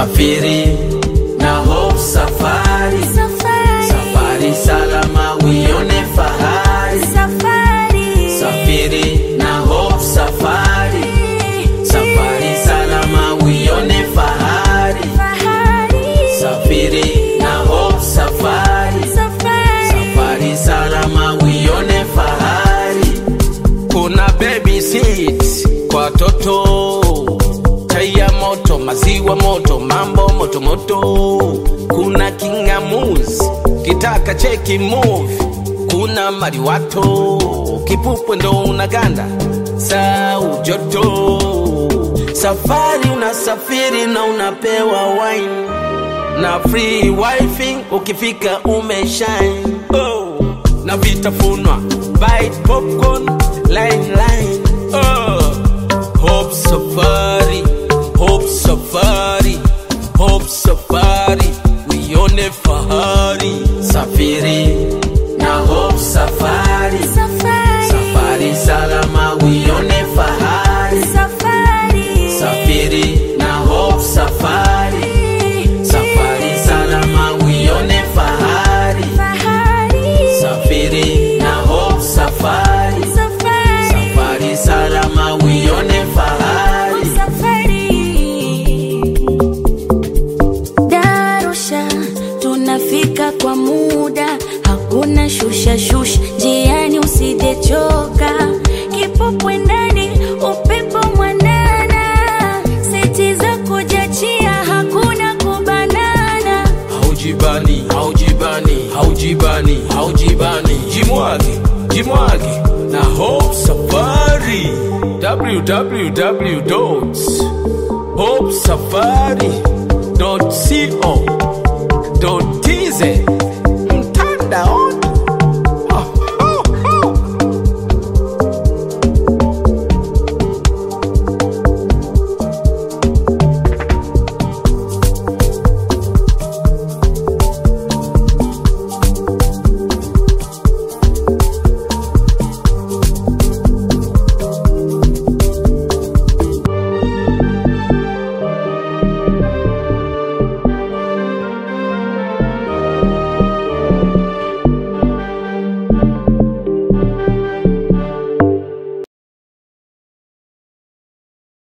safiri na Hope Safari, Safari. safari salama uione fahari, Safari. safiri na Hope Safari, safari salama uione fahari, Fahari. safiri na Hope Safari, Safari. safari salama uione fahari. Kuna baby seat kwa toto, chai ya moto, maziwa moto, mambo moto moto. Kuna kingamuzi, kitaka cheki movie. Kuna mariwato, kipupwe ndo unaganda, sau joto. Safari unasafiri na unapewa wine na free wifi ukifika umeshine oh. na vitafunwa bite popcorn line line oh. Hope safari Hope safari Hope safari uione fahari safiri na Hope safari Safari. safari salama uione fahari Safari. safiri na Hope safari safari salama uione fahari Fahari. safiri na Hope safari Safari. safari salama uione fahari Safari. Darusha tunafika kwa muda, hakuna shusha shusha, njiani usijechoka, kipupwe ndani, upepo mwanana, seti za kujachia, hakuna kubanana. haujibani haujibani haujibani haujibani jimwage jimwage na Hope safari www.hopesafari.co.tz